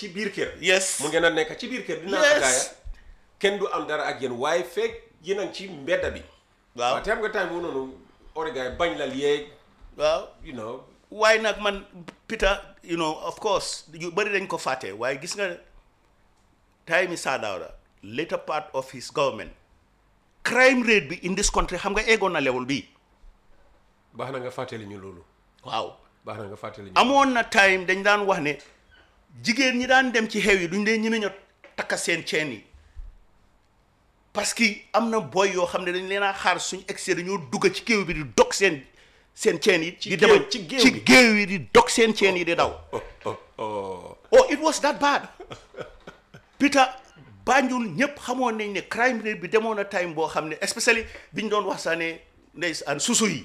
ci biir kër yes mu ngeen a nekk ci biir kër dinaa Yes. ataaya kenn du am dara ak yéen waaye fekk yéen a ngi ci mbedda bi waaw waaw te xam nga time bu noonu origaay bañ la yeeg waaw you know waaye nag man Peter you know of course yu bëri dañ ko fàtte waaye gis nga time Sir Dawda later part of his government crime rate bi in this country xam nga eggoon na level bi baax na nga fàttali ñu loolu waaw baax na nga fàttali ñu amoon na time dañ daan wax ne jigéen ñi daan dem ci xew yi duñ dee ñeme ñoo takka seen ceen yi parce que am na boy yoo xam ne dañ leen a xaar suñ excès dañoo dugg ci géew bi di dog seen seen ceen yi. di géew- dem ci géew ci bi. géew yi di dog seen ceen yi di daw. oh oh oh oh it was that bad Peter Banjul ñëpp xamoon nañ ne crime rate bi demoon na time boo xam ne especially biñ doon wax saa ne ndeysaan susu yi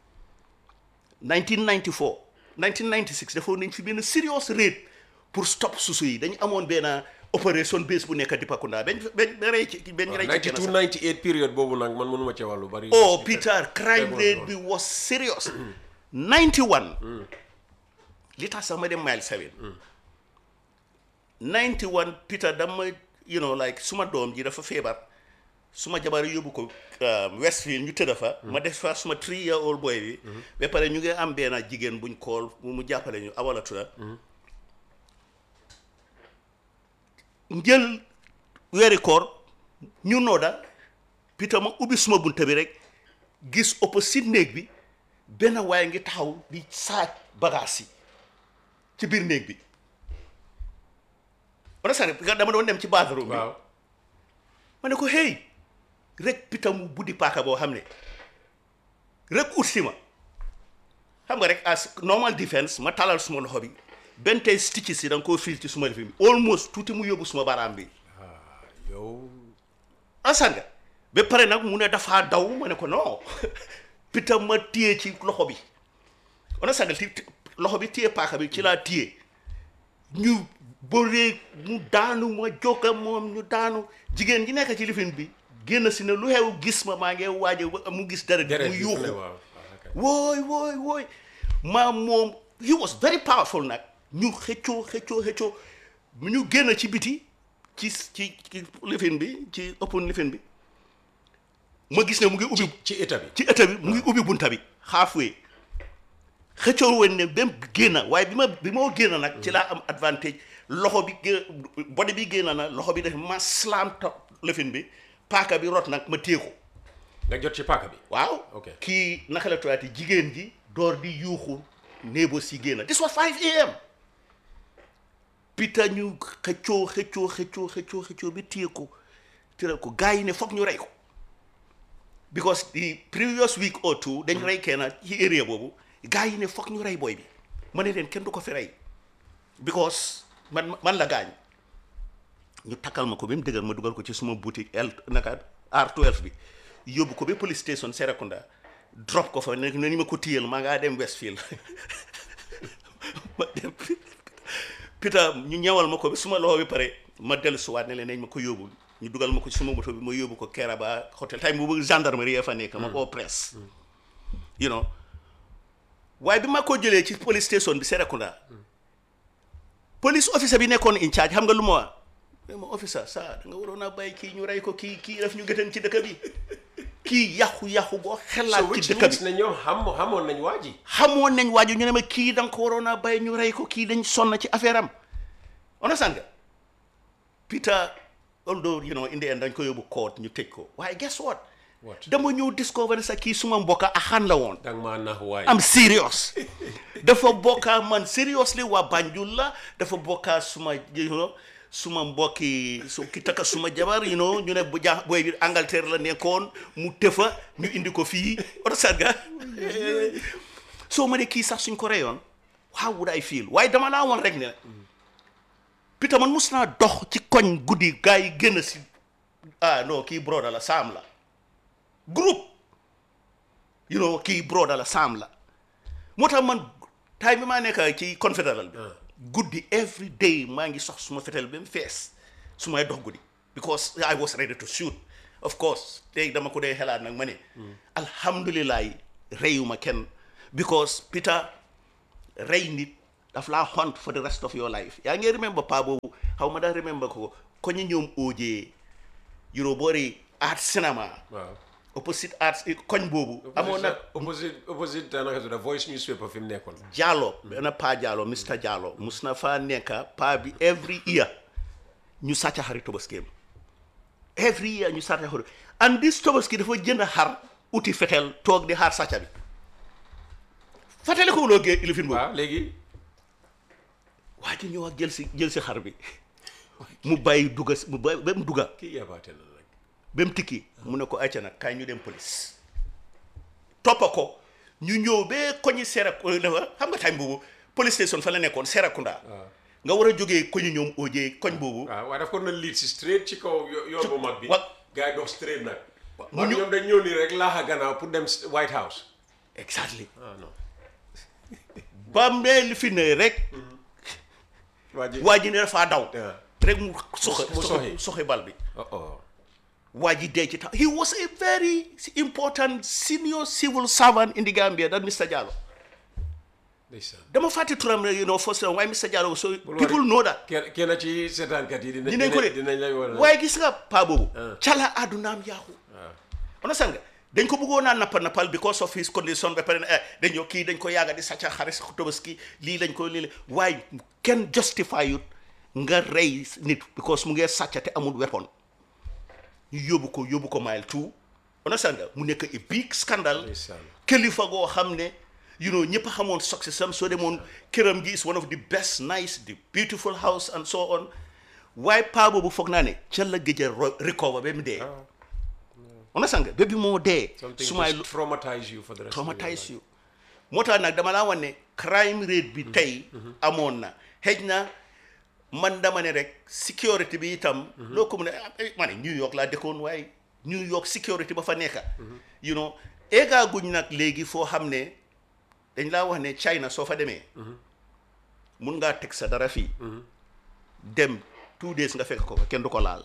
1994 1996 defoon nañ fi benn serious rate pour stop susu yi dañu amoon benn opération base bu nekk Dipakunda bañ bañ ba rey ci bañ rey ci kenn 92 sax 98 période boobu nag man mënuma ci wàllu bari oh Peter crime Demoon rate noonu. bi was serious 91 li tax sax ma dem mile 7 91 Peter dama you know like suma doom ji dafa feebar suma jabar yóbbu ko um, Westfield ñu tëdd fa ma def fa suma three year old boy bi ba pare ñu ngi am benn jigéen buñ kool mu mu jàppale ñu awala tudda njël weeri koor ñu nooda Peter ma ubbi suma bunta bi rek gis opposite néeg bi benn waaye ngi taxaw di saaj bagaas yi ci biir néeg bi wala sax dama doon dem ci bathroom bi waaw ma ne ko hey rek Peter mu buddi paaka boo xam ne rek ut si ma xam nga rek as normal defense ma talal suma loxo bi benn tey stitches si da nga koo fiil ci suma lifin bi almost tuuti mu yóbbu suma baaraam bi yow asan nga ba pare nag mu ne dafaa daw ma ne ko non Peter ma téye ci loxo bi on sagal ti ti- loxo bi téye paaka bi ci laa téye ñu bëree mu daanu ma jóga moom ñu daanu jigéen ji nekk ci lifin bi génn si ne lu xew gis ma maa ngi waaje mu gis dara deret mu bi fu ne yuuxu waaw waaw, ok. wooy wooy wooy maa moom he was very powerful nag ñu xëccoo xëccoo xëccoo ñu génn ci biti ci ci ci lifin bi ci open lifin bi ma gis ne mu ngi ubbi ci état bi ci ëtt bi mu ngi ubbi bunta bi halfway xëccoo woon ne dem génn waaye bi ma bi moo génn nag ci laa am advantage loxo bi gé body bi génn na loxo bi def ma slam top lifin bi paaka bi rot nag ma téye ko nga jot ci paaka bi waaw Ok. kii naka la tuyaati jigéen ji door di yuuxu néebo si génn this was 5 am Peter ñu xëccoo xëccoo xëccoo xëccoo xëccoo bi téye ko tëral ko gars yi ne foog ñu rey ko because the previous week or two dañ rey kenn ci area boobu gars yi ne foog ñu rey booy bi ma ne leen kenn du ko fi rey because man man la gaañ ñu takkal ma ko ba mu dëgër ma dugal ko ci suma boutique L naka R12 bi yóbbu ko ba police station Serekunda drop ko fa ne ni ma ko téyel maa ngaa dem Westfield ma dem Peter ñu ñëwal ma ko ba suma loxo bi pare ma dellu suwaat ne leen nañ ma ko yóbbu ñu dugal ma ko ci suma moto bi ma yóbbu ko Keraba hôtel time boobu gendarmerie ya fa nekk ma koo presse you know waaye bi ma ko jëlee ci police station bi Serekunda police officer bi nekkoon in charge xam nga lu ma wax mais ma officer ça da nga waroon a bàyyi kii ñu rey ko kii kii daf ñu gëtan ci dëkk bi kii yàqu-yàqu boo so xelaat ci which dëkk means bi ne ñoom xam xamoon nañ waa ji xamoon nañ waaju ñu ne ma kii da nga ko waroon a bàyyi ñu rey ko kii dañ sonn ci affaire am understand nga Peter although you know in the end dañ ko yóbbu court ñu tëj ko waaye guess what What? dama ñëw discover ne sa kii suma mbokka axan la woon danga maa nax waay am serious dafa bokkaa man seriously waa Banjul la dafa bokkaa suma you know suma mbokki su ki takka suma jabar you know ñu ne bu jaa booy bi Angleterre la nekkoon mu tëfa ñu indi ko fii oto sarga soo ma ne kii sax suñ ko reyoon how would I feel waaye dama laa woon rek ne Peter man mus naa dox ci koñ guddi gars yi génn si ah non kii broda la saam la groupe you know kii broda la saam la moo tax man time bi maa nekk ci confédéral bi guddi every day maa ngi sox suma fetel ba mu fees su may dox guddi because I was ready to shoot of course tey dama ko dee xelaat nag ma ne alhamdulilah reyuma kenn because Peter rey nit daf laa hunt for the rest of your life yaa ngi remember paa boobu xaw ma daa remember ko ko ñu ñoom oojee you know boori art cinéma waaw opposite art koñ boobu amoon na opposite opposite naka tudd voice newspaper fi mu nekkoon Jallow benn paa Jallow Mr Jallow mus na faa nekka paa bi every year ñu sàcca xari tobaskeem every year ñu sàcca xari and this tobaski dafa jënd xar uti fetel toog di xaar sàcca bi fàttali ko loo gee ilifin boobu waaw léegi waa ji ñëw ak jël si jël si xar bi mu bàyyi dugga mu bàyyi ba mu dugga kii yabaate na nag ba mu tikki mu ne ko acca nag kaay ñu dem police toppa ko ñu ñëw ba koñi Serekunda xam nga time boobu police station fa la nekkoon Serekunda nga war a jógee koñu ñoom oojee koñ boobu waaw waaye daf ko na lead si straight ci kaw yo- yoon bu mag bi wa- gars yi dox straight nag mu mu ñu- ñoom dañ ñëw nii rek laaxa gannaaw pour dem s- White House exactly ah non ba mee li fi ne rek waa ji waa ji ne dafaa daw Yeah. rek mu soxe mu soxe. soxe bal bi oh oh waa ji dee ci tax he was a very important senior civil servant in the Gambia that Mr Jallow ndeysaan dama fàtte turam rek you know first time waaye Mr Jallow so Bul people worry. know that kenn kenn ci seetaankat yi dinañ dinañ ko de dinañ lay war a waaye gis nga paa boobu Ah. cala àddunaam yaaxu understand nga dañ ko bëggoon naa nappa nappal because of his condition ba pare ne eh dañoo kii dañ ko yàgga di sàcca xaris tobaski lii lañ ko lii la waaye kenn justify yut nga rey nit because mu ngee sàcca te amul weapon ñu yóbbu ko yóbbu ko mile two understand nga mu nekk a big scandal Ndeysaan. kilifa goo xam ne you know ñëpp a xamoon success am soo demoon këram gi is one of the best nice the beautiful house and so on waaye paa boobu foog naa ne ca la gëj a ro- recover ba mu dee understand nga ba bi moo dee something su may just traumatize you for the rest of your traumatize life. you moo tax nag dama laa wan ne crime rate bi tey amoon na xëj na man dama ne rek security bi itam loo ko mun a eh, ma ne New York laa dëkkoon waaye New York security ba fa nekka you know eegaa guñ nag léegi foo xam ne dañ laa wax ne China soo fa demee mun ngaa teg sa dara fii dem two days nga fekk ko fa kenn du ko laal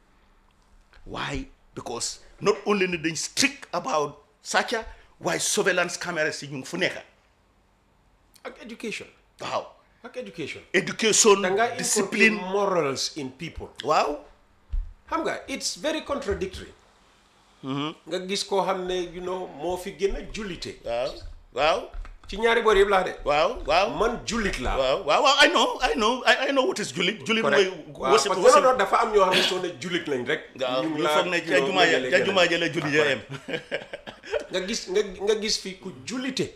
why because not only ni dañ strict about sàcca waaye surveillance cameras yi ñu ngi fu nekka ak education waaw ak education education da nga discipline discipline morals in people waaw xam nga it's very contradictory nga gis koo xam ne you know moo fi gën a jullite waaw waaw ci ñaari boor yëpp laa de waaw waaw man jullit laa waaw waaw waaw I know I know I, I know what is jullit jullit mooy correct waaw wasi parce que wasi non non dafa am ñoo xam ne soo ne jullit lañ rek waaw ñu ngi ñu laa, foog ne you ca know, jumaa ja ngënale ca ngënale. jumaa ja la julli ja em nga gis nga nga gis fi ku jullite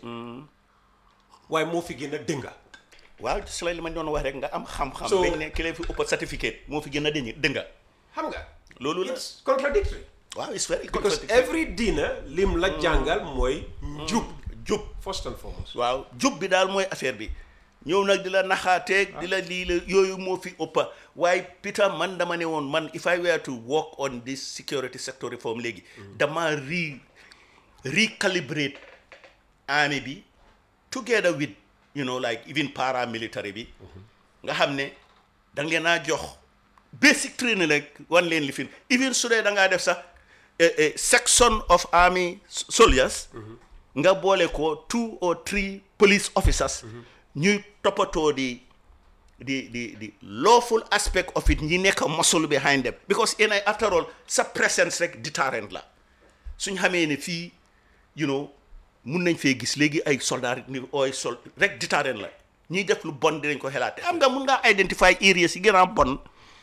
waaye moo fi gën a dënga waaw si la li ma doon wax rek nga am xam-xam So- dañ ne ki lay fi ëpp certificate moo fi gën a dëng dënga xam nga loolu la it's contradictory waaw it's very because contradictory every diina lim la jàngal mooy njub jub first and foremost waaw jub bi daal mooy affaire bi ñëw nag di la naxaateeg di la lii la yooyu moo fi ëppa waaye Peter man dama ne woon man if I were to work on this security sector reform léegi dama re recalibrate army bi together with you know like even paramilitary bi nga xam ne da nga leen a jox basic training rek wan leen li fi even su dee da ngaa def sax a- a section of army s- soldiers nga boole ko two or three police officers ñuy toppatoo di di di di lawful aspect of it ñi nekk muscle behind them because in after all sa presence rek deterrent la suñ xamee ne fii you know mun nañ fee gis léegi ay soldats ni ooy sol rek deterrent la ñiy def lu bon dinañ ko xelaat te am nga mun ngaa identify areas yi gën a bon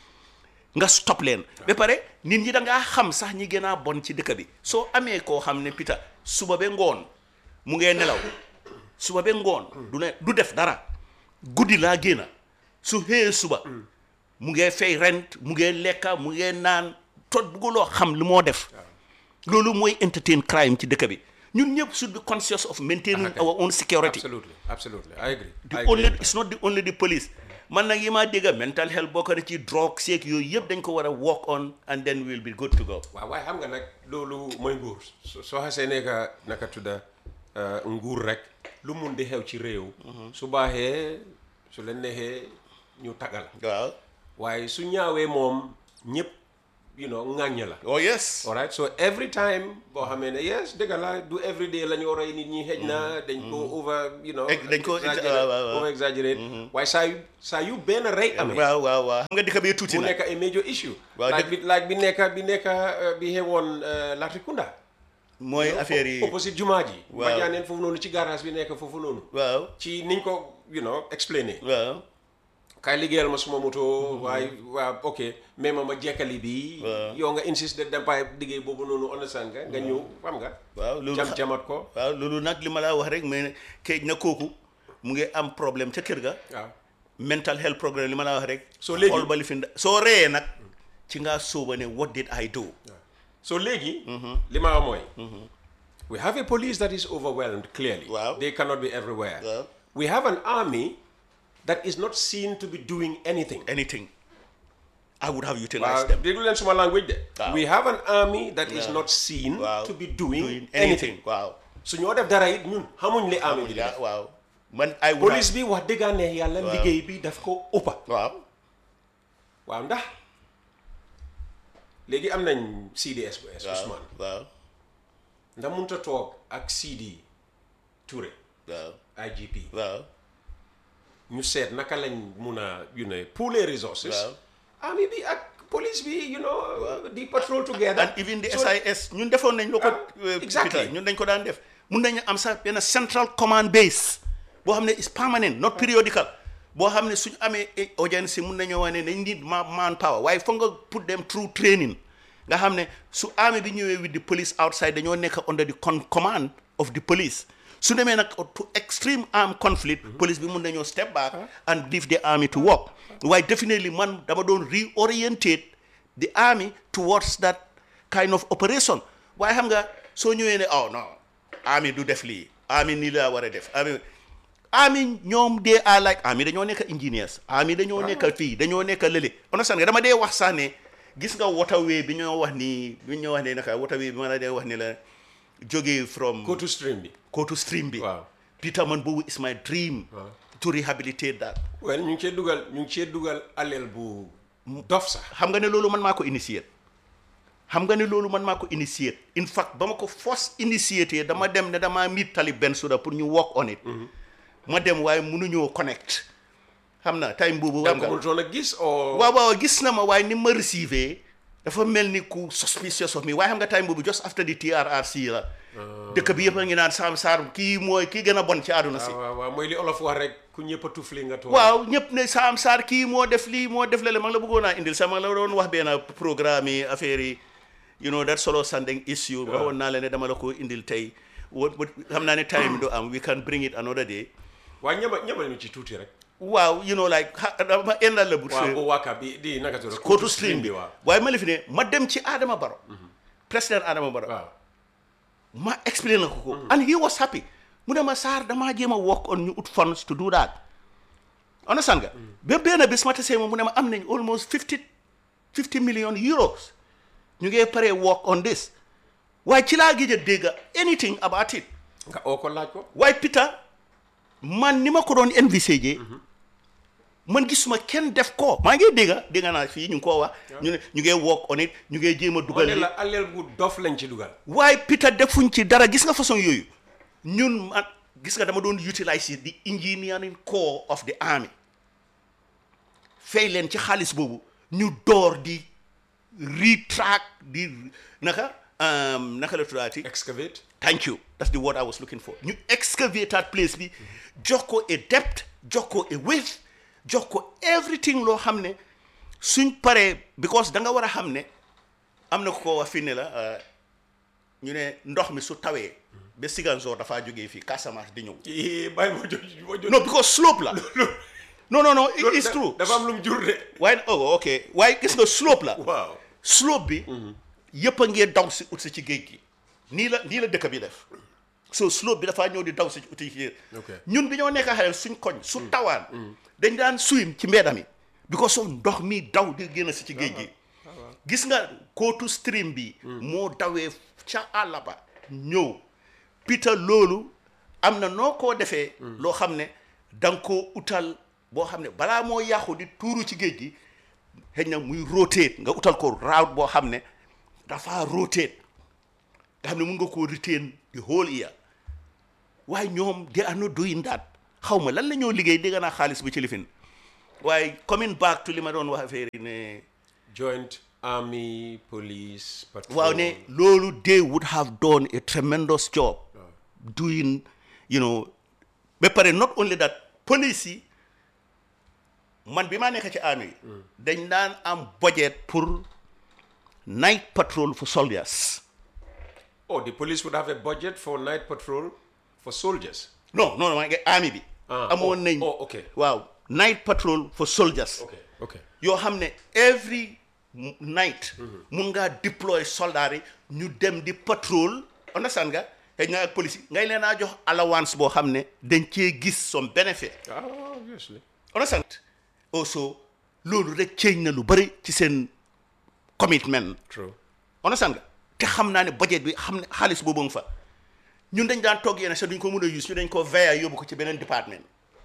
nga stop leen ba pare nit ñi da ngaa xam sax ñi gën a bon ci dëkk bi soo amee koo xam ne Peter suba ba ngoon mu ngee nelaw suba ba ngoon du ne du def dara guddi laa génna su xëyee suba mu ngee fay rent mu ngee lekka mu ngee naan tot bugguloo xam li moo def loolu mooy entertain crime ci dëkk bi ñun ñëpp should be conscious of maintaining our own security absolutely absolutely I agree the I only agree. it's not the only the police man nag yi maa dégga mental health bokk na ci drogue seeg yooyu yëpp dañ ko war a work on and then we'll be good to go waaw waaye xam nga nag loolu mooy nguur so- soo xasee nekka naka tudda uh, nguur rek lu mun di xew ci réew su baaxee su leen neexee ñu tagal waaw waaye su ñaawee moom ñëpp you know ŋàññ la oh yes all right so every time boo xamee ne yes dëgg la du every day la ñu rey nit ñi xëj na dañ ko over you know Ex- dañ ko ex- exaggerate- waaw, waaw, waaw. over exaggerate waaye saa yu saa yu benn rey amee waaw waaw waaw xam nga dëkk bi tuuti mu na nekk a major issue Waaw, laaj dëgg- bi laaj bi nekk bi nekk uh, bi xewoon uh, Latrikunda mooy affaire yi opposite jumaa ji Waaw. ma jaaneen foofu noonu ci garage bi nekk foofu noonu waaw ci niñ ko you know explainer waaw kaay liggéeyal ma suma moto waaye waa ok mais ma ma jekkali bi Waaw. yow nga insiste de dampaay liggéey boobu noonu understand nga nga ñëw xam nga waaw loolu jam xa- jamat ko waaw loolu nag li ma laa wax rek mais këj na kooku mu ngi am problème ca kër ga waaw mental health programme li ma laa wax rek So léegi- xool ba li fi nda- soo reyee nag ci ngaa sóoba ne what did I do so léegi li ma wax mooy we have a police that is overwhelmed clearly Waaw. they cannot be everywhere Waaw. we have an army that is not seen to be doing anything anything I would have waaw utilized them déglu leen suma language de Waaw. we have an army that is Waaw. not seen waaw to be doing, doing anything waaw su ñoo def dara it ñun xamuñ li army bi di def waaw man I would police bi wax dëgg neex yàlla Waaw. liggéey bi daf ko ëppa have- waaw waaw ndax léegi am nañ CDS bu es waaw Ousmane waaw ndax mënut a toog ak CD Touré waaw IGP waaw ñu seet naka lañ mun a you know pool les resources Waaw. army bi ak police bi you know di patrol together and even the So- SIS ñun defoon nañ loo ko Ah, euh, exactly. Peter, ñun dañ ko daan def mun nañu am sax benn central command base boo xam ne is permanent not periodical boo xam ne suñu amee eh, audience mun nañoo wax ne dañ need ma man power waaye foog nga put them through training nga xam ne su army bi ñëwee with the police outside dañoo nekk under the con command of the police su demee nag to extreme armed conflict police bi mun nañoo step back and leave the army to work waaye definitely man dama doon reorientate the army towards that kind of operation waaye xam nga soo ñëwee ne oh non army du def lii army nii la war a def army army ñoom they are like army dañoo nekk engineers army dañoo nekk fii dañoo nekk lële understand nga dama dee wax sax ne gis nga waterway bi ñoo wax ni bi ñoo wax ne naka waterway bi ma la dee wax ni la jógee from go to stream bi go to stream bi Waaw. Peter man boobu is my dream to rehabilitate that well ñu ngi cee dugal ñu ngi cee dugal aleel bu dof sax xam nga ne loolu man maa ko initiate xam nga ne loolu man maa ko initiate in fact ba ma ko first initiate dama dem ne damaa meet Talib Bensouda pour ñu work on it ma dem waaye mënuñoo connect xam na time boobu da xam nga ko nga mënutoon a gis o waaw waaw gis na ma waaye ni ma receive dafa mel ni ku suspicious of me waaye xam nga time boobu just after the TRRC la dëkk bi yëpp a ngi naan Sam Sarr kii mooy kii gën a bon ci àdduna si waaw waaw mooy li olof wax rek ku ñëpp a tufli nga toog waaw ñëpp ne Sam Sarr kii moo def lii moo def lale ma ngi la bëggoon a indil sax ma ngi la doon wax benn programme yi affaire yi you know that solo sanding issue waxoon naa la ne dama la ko indil tey wa wa- xam naa ne time do am we can bring it another day waaye ñëbal ñëbal ñu ci tuuti rek waaw you know like ha- dama endal la bu waaw bu wàkka bi di naka tudd kootu stream bi waaw waaye ma la fi ne ma dem ci Adama Barrow président Adama Barrow waaw ma explain la ko ko and he was happy mu ne ma Sarr damaa jéem a work on ñu ut funds to do that understand nga ba benn bis ma tasee moom mu ne ma am nañ almost fifty fifty million euros ñu ngee pare work on this waaye ci laa gëj a dégg anything about it nga oo ko laaj ko waaye Peter man ni ma ko doon envisagé man gisuma kenn def ko maa ngi dégg dégg naa fii ñu ngi koo wax ñu ne ñu ngee work on it ñu ngee jéem a dugal wala li la aleel bu dof lañ ci dugal waaye Peter defuñ ci dara gis nga façon yooyu ñun man gis nga dama doon utilize the engineering core of the army fay leen ci xaalis boobu ñu door di retrack di naka um, naka la tuddaati excavate thank you that's the word I was looking for ñu excavate that place bi jox ko a depth jox ko a width jox ko everything loo xam ne suñ paree because da nga war a xam ne am na ko ko wax fii ne la uh, ñu ne ndox mi su tawee ba Siganzor dafaa jógee fii Casamance di ñëw ii bàyyi ma jot ma jot no because slope la non non non it Loolu is da- true dafa am lu mu jur de waaye oh ok waaye gis nga slope la waaw slope bi yëpp a ngee daw si ut si ci géej gi nii la nii la dëkk bi def so slope bi dafaa ñëw di daw si ut si ci Ok. ñun bi ñoo nekk xale suñ koñ su tawaan dañ daan swim ci mbedda mi because of ndox mi daw di génn si ci géej gi gis nga kootu stream bi moo dawee ca àll ba ñëw Peter loolu am na noo koo defee loo xam ne da nga koo utal boo xam ne balaa moo yàqu di tuuru ci géej gi xëy na muy rotate nga utal ko route boo xam ne dafa rotate nga xam ne mun nga koo retain the whole year waaye ñoom they are not doing that xaw ma lan la ñoo liggéey dégg naa xaalis bi ci lifin waaye coming back to li ma doon wax affaire yi ne joint army police patrol waaw ne loolu they would have done a tremendous job doing you know ba pare not only that police yi man bi maa nekk ci army yi dañ daan am budget pour night patrol for soldiers oh the police would have a budget for night patrol for soldiers non non maa ngi army bi Ah, amoon oh, nañ oh, okay. waaw night patrol for soldiers okay okay yoo xam ne every m- night mun ngaa deploy soldats yi ñu dem di patrol understand nga xëy na ak police yi ngay leen a jox allowance boo xam ne dañ cee gis some benefit ah obviously understand also loolu rek change na lu bëri ci seen commitment true understand nga te xam naa ne budget bi xam ne xaalis boobu nga fa ñun dañ daan toog yenn sax duñ ko mën a use ñu dañ ko veilla yóbbu ko ci beneen département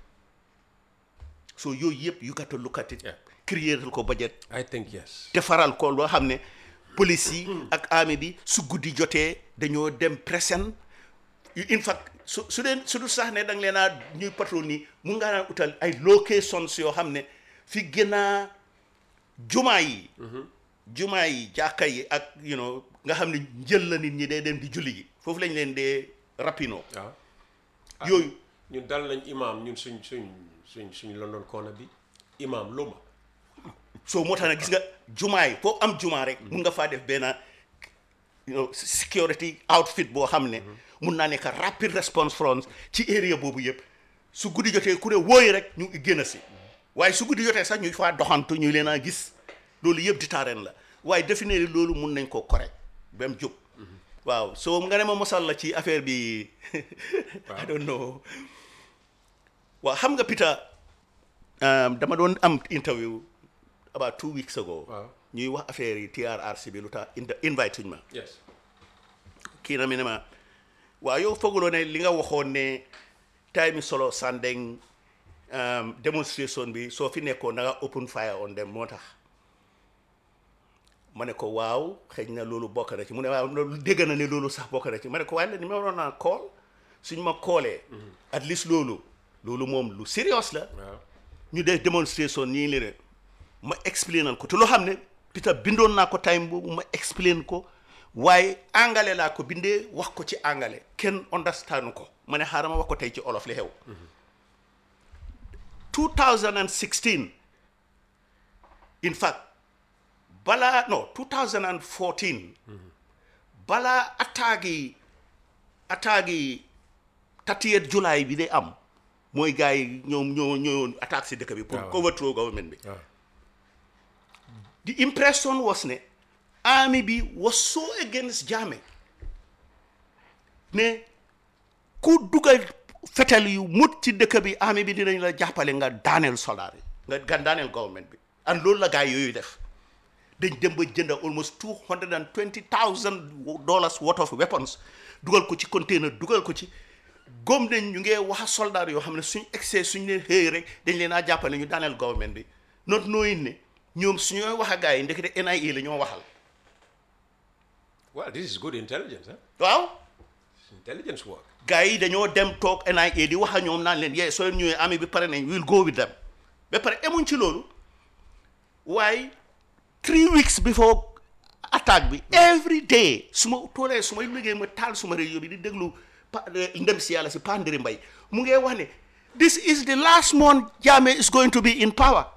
so yooyu yëpp you got to look at it Yeah. créer ko budget I think yes defaral ko loo xam ne police yi ak armée bi su guddi jotee dañoo dem presen in fact su su dee su du sax ne da nga leen a ñuy patrol nii mun ngaa daan utal ay locations yoo xam ne fi gën a jumaa yi jumaa yi jàkka yi ak you know nga xam ne njël la nit ñi day dem di julli ji foofu lañ leen dee rapino waaw yooyu ñun dal nañ imam ñun suñ suñ suñ suñ London corner bi imam Loma so moo tax nag gis nga jumaa yi foo am jumaa rek mun nga faa def benn you know, security outfit boo xam ne mun naa nekk rapid response front ci area boobu yëpp su guddi jotee ku ne wóoyi rek ñu génn si waaye su guddi jotee sax ñu faa doxantu ñu leen a gis loolu yëpp di taareen la waaye definitely loolu mun nañ ko correct ba mu jóg waaw so nga ne ma mosal la ci affaire bi I don't know waaw xam nga Peter um, dama doon am interview about two weeks ago Waaw. ñuy wax affaire yi TRRC bi lu tax in- invite uñ ma yes kii na mi ne ma waaw yow fooguloo ne li nga waxoon ne time solo Sandeng um, demonstration bi soo fi nekkoon da nga open fire on them moo tax ma ne ko waaw xëy na loolu bokk na ci mu ne waaw loolu dégg na ne loolu sax bokk na ci ma ne ko waaye ni ma waroon naa call suñ ma koolee at least loolu loolu moom lu serious la waaw ñu def démonstration nii li rek ma explainal ko te loo xam ne Peter bindoon naa ko time boobu ma explain ko waaye angale laa ko bindee wax ko ci angale kenn understand ko ma ne xaaral ma wax ko tey ci olof li xew 2016 in fact balaa non 2014 balaa attaque yi attaque yi 30 July bi day am mooy gars yi ñoom ñoo ñoo attaque si dëkk bi pour waaw. overthrow government bi waaw the impression was ne army bi was so against Jammeh ne ku dugal fetal yu mut ci dëkk bi army bi dinañ la jàppale nga daaneel soldat yi nga nga daaneel government bi and loolu la gars yooyu def dañ dem ba jënd almost two hundred and twenty thousand dollars worth of weapons dugal ko ci container dugal ko ci góom nañ ñu ngee wax soldat yoo xam ne suñ excès suñ leen xëy rek dañ leen a jàppale ñu daaneel government bi not knowing ne ñoom suñooy wax a gars yi ndekete NIA la ñoo waxal well this is good intelligence huh? waaw It's intelligence work gars yi dañoo dem toog NIA di wax a ñoom naan leen yee soo leen ñëwee army bi pare nañ we'll go with them ba pare emuñ ci loolu waaye three weeks before attaque bi every day su ma toolee su may liggéey ma taal suma rajo bi di déglu pa ndem si yàlla si Pandiri Mbay mu ngee wax ne this is the last month Jammeh is going to be in power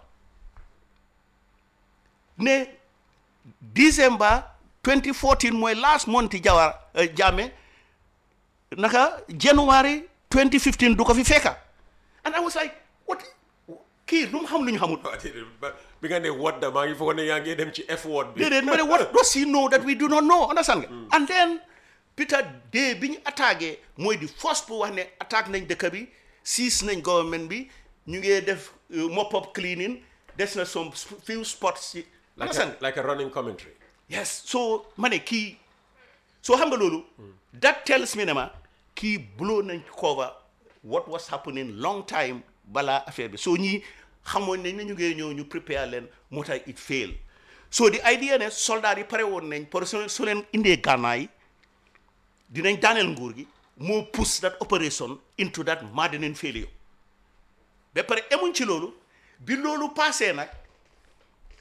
ne December 2014 mooy last month Jawara Jammeh naka January 2015 du ko fi fekka and I was like what kii lu mu xam lu ñu xamul Waaw, déedéet, ba- bi nga ne what da maa ngi foog ne yaa ngi dem ci F word bi déedéet ma ne what does he know that we do not know understand nga and then Peter Day bi ñu attaqué mooy di first bu wax ne attaque nañ dëkk bi siis nañ government bi ñu ngee def uh, mop up cleaning des na some few spots ci like understand a, like a running commentary yes so ma ne kii soo xam nga loolu that tells me ne ma kii blow nañ cover what was happening long time balaa affaire bi soo ñii xamoon nañ ne ñu ngee ñëw ñu prepare leen moo tax it fail so the idea ne soldat yi pare woon nañ pour su su leen indee gànnaay dinañ daaneel nguur gi moo push that operation into that maddening failure ba pare emuñ ci loolu bi loolu passé nag